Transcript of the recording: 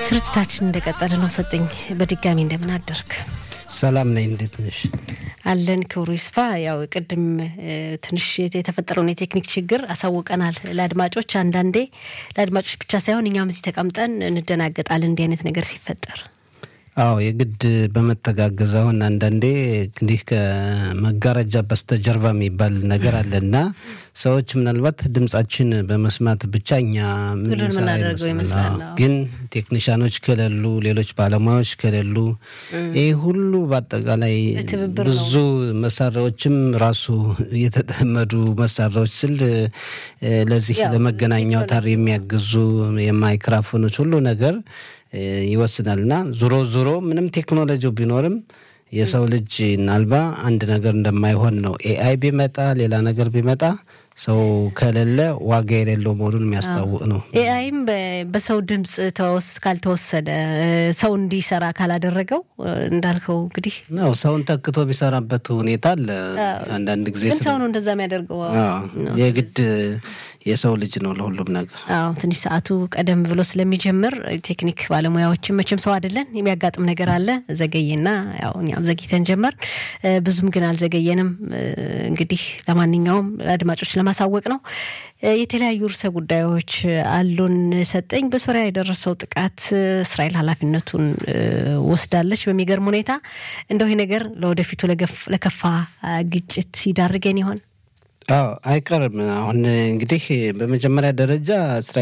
ስርጭታችን እንደቀጠለ ነው። ሰጠኝ በድጋሚ እንደምን አደርግ? ሰላም ነኝ። እንዴት ነሽ? አለን ክብሩ ይስፋ። ያው ቅድም ትንሽ የተፈጠረውን የቴክኒክ ችግር አሳውቀናል ለአድማጮች። አንዳንዴ ለአድማጮች ብቻ ሳይሆን እኛም እዚህ ተቀምጠን እንደናገጣለን እንዲህ አይነት ነገር ሲፈጠር። አዎ የግድ በመተጋገዝ አሁን አንዳንዴ እንግዲህ ከመጋረጃ በስተጀርባ የሚባል ነገር አለ እና ሰዎች ምናልባት ድምጻችን በመስማት ብቻ እኛ የምናደርገው ይመስላል። ግን ቴክኒሻኖች ከሌሉ፣ ሌሎች ባለሙያዎች ከሌሉ ይህ ሁሉ በአጠቃላይ ብዙ መሳሪያዎችም ራሱ የተጠመዱ መሳሪያዎች ስል ለዚህ ለመገናኛ አውታር የሚያግዙ የማይክራፎኖች ሁሉ ነገር ይወስናል እና ዞሮ ዞሮ ምንም ቴክኖሎጂው ቢኖርም የሰው ልጅ ናልባ አንድ ነገር እንደማይሆን ነው። ኤአይ ቢመጣ ሌላ ነገር ቢመጣ ሰው ከሌለ ዋጋ የሌለው መሆኑን የሚያስታውቅ ነው። ኤአይም በሰው ድምፅ ካልተወሰደ ሰው እንዲሰራ ካላደረገው እንዳልከው እንግዲህ ነው ሰውን ተክቶ ቢሰራበት ሁኔታ አለ። አንዳንድ ጊዜ ግን ሰው ነው እንደዛ የሚያደርገው። የግድ የሰው ልጅ ነው ለሁሉም ነገር። አዎ ትንሽ ሰዓቱ ቀደም ብሎ ስለሚጀምር ቴክኒክ ባለሙያዎችን መቼም ሰው አይደለን፣ የሚያጋጥም ነገር አለ። ዘገየና ያው እኛም ዘግይተን ጀመር፣ ብዙም ግን አልዘገየንም። እንግዲህ ለማንኛውም አድማጮች ለማሳወቅ ነው። የተለያዩ ርዕሰ ጉዳዮች አሉን። ሰጠኝ በሶሪያ የደረሰው ጥቃት እስራኤል ኃላፊነቱን ወስዳለች። በሚገርም ሁኔታ እንደው ይህ ነገር ለወደፊቱ ለከፋ ግጭት ይዳርገን ይሆን? አዎ አይቀርም። አሁን እንግዲህ በመጀመሪያ ደረጃ